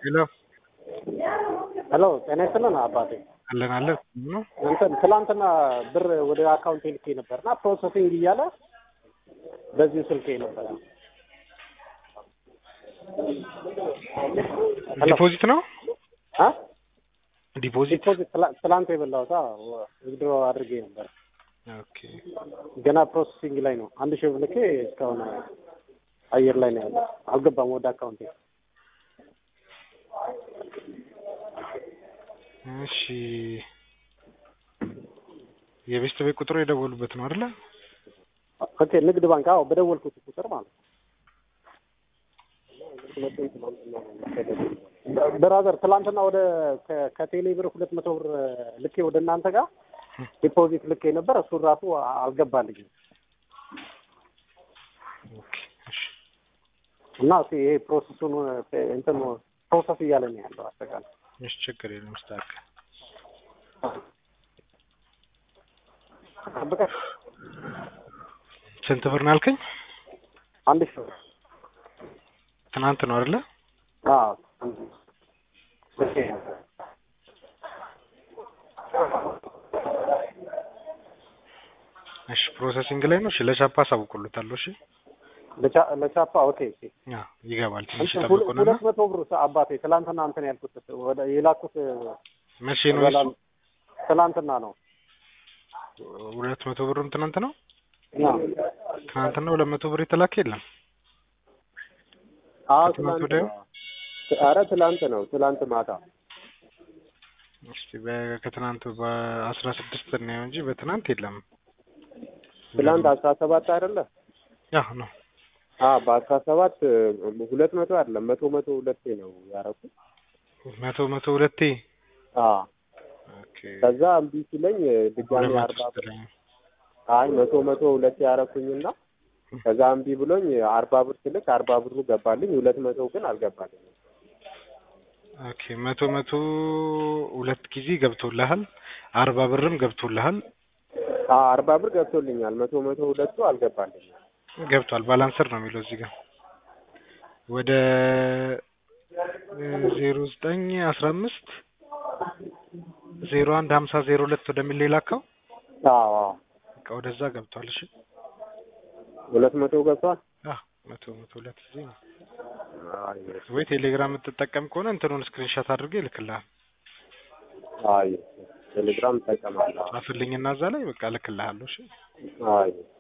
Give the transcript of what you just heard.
ሄሎ ሄሎ ጤና ይስጥልን አባቴ። አለን አለን ነው እንትን ትላንትና ብር ወደ አካውንቴ ልኬ ነበር እና ፕሮሰሲንግ እያለ በዚሁ ስልኬ ነበረ። ዲፖዚት ነው አ ዲፖዚት ዲፖዚት ትላ- ትላንት የበላሁት ዊዝድሮ አድርጌ ነበር። ኦኬ ገና ፕሮሰሲንግ ላይ ነው። አንድ ሺህ ብር ልኬ እስካሁን አየር ላይ ነው ያለው። አልገባም ወደ አካውንቴ። እሺ የቤስት ቤት ቁጥሩ የደወሉበት ነው አይደለ? ኦኬ ንግድ ባንክ አዎ፣ በደወልኩት ቁጥር ማለት ነው። ብራዘር ትላንትና ወደ ከ- ከቴሌ ብር ሁለት መቶ ብር ልኬ ወደ እናንተ ጋር ዲፖዚት ልኬ ነበር። እሱን ራሱ አልገባልኝም ኦኬ እሺ እና እስኪ ይሄ ፕሮሰሱን እንትን ፕሮሰስ እያለ ነው ያለው አጠቃላይ እሺ ችግር የለም ስተካከል ጠብቀህ ስንት ብር ነው ያልከኝ? አንድ ሺህ ብር ትናንት ነው አይደለ? አዎ ልኬ ነበር። እሺ ፕሮሰሲንግ ላይ ነው። እሺ ለቻፓ አሳውቁልታለሁ። እሺ ለቻ- ለቻፓ ኦኬ ኦኬ ያ ይገባል። ትንሽ እንትን ሁለ- ጠብቁንና ሁለት መቶ ብር አባቴ ትላንትና እንትን ያልኩት ወደ የላኩት መቼ ነው እሱ? ትላንትና ነው። ሁለት መቶ ብርም ትናንት ነው። አዎ ትናንትና ሁለት መቶ ብር የተላከ የለም። አዎ ከትናንት ትላንት ወዲያ? ነው። አረ ትላንት ነው። ትላንት ማታ እስቲ በ- ከትናንት በአስራ ስድስት ነው እንጂ በትናንት የለም። ትላንት አስራ ሰባት አይደለ? ያ ነው አዎ በአስራ ሰባት ሁለት መቶ አይደለም መቶ መቶ ሁለቴ ነው ያደረኩት። መቶ መቶ ሁለቴ አዎ ኦኬ ከዛ እምቢ ሲለኝ ድጋሚ ሁለት መቶ አርባ ብር ስትለኝ አይ መቶ መቶ ሁለቴ ያደረኩኝና ከዛ እምቢ ብሎኝ አርባ ብር ስልክ አርባ ብሩ ገባልኝ። ሁለት መቶ ግን አልገባልኝም። ኦኬ መቶ መቶ ሁለት ጊዜ ገብቶልሃል። አርባ ብርም ገብቶልሃል። አዎ አርባ ብር ገብቶልኛል። መቶ መቶ ሁለቱ አልገባልኝም። ገብቷል። ባላንሰር ነው የሚለው እዚህ ጋር ወደ ዜሮ ዘጠኝ አስራ አምስት ዜሮ አንድ ሀምሳ ዜሮ ሁለት ወደሚል ላከው አዎ አዎ በቃ ወደዛ ገብቷል። እሺ ሁለት መቶ ገብቷል። አዎ መቶ መቶ ሁለት ጊዜ ነው። አይ ወይ ቴሌግራም የምትጠቀም ከሆነ እንትኑን ስክሪንሻት አድርጌ እልክልሃል። አይ ቴሌግራም እጠቀማለሁ። ጻፍልኝና እዛ ላይ በቃ እልክልሃለሁ። እሺ አይ